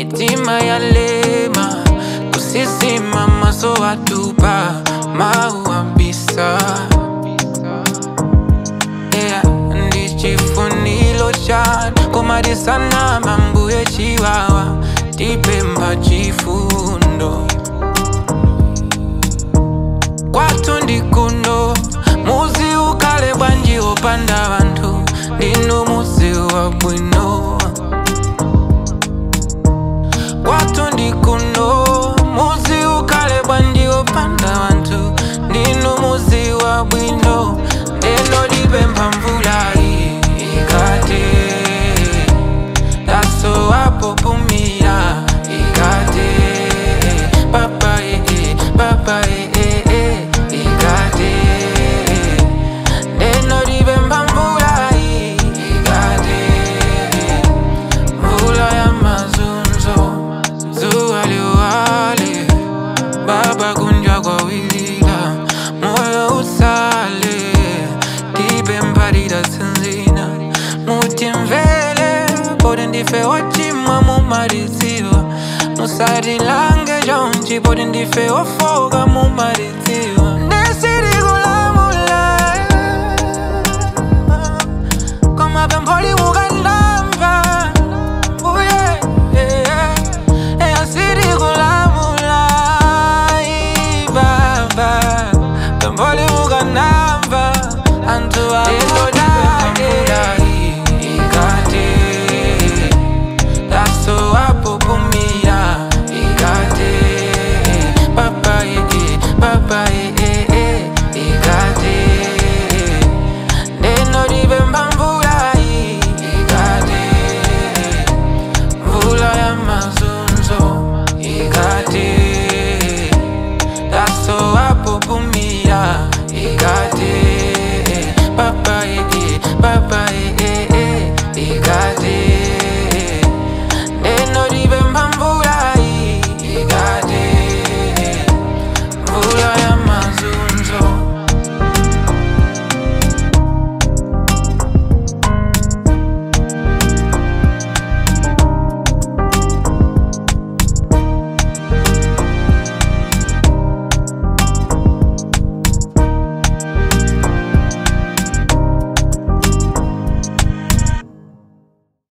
mitima yalema kusisima maso watupa mauambisa yeah, ndi chifuniro chanu komadisana mambuye chiwawa tipemba chifundo kwathu ndikuno muzi ukale bwanji opanda vanthu ndinu muzi wa bwino kwathu ndikuno muzi ukale bwanji opanda vanthu ndinu muzi wa bwino ndeno lipempha mvula iyi ikate daso wapopumira ikate papa ee papa ee ikate ndeno lipempha mvula iyi ikate mvula ya mazunzo zuwa liwale baba kunjwa kwa wilila moyo usale tipempha lidasinzina mutimvele poti ndife ochimwa mumaliziwa musatilange chonchi poti ndife ofoka mumaliziwa ndesirikulamula koma pempholi mukana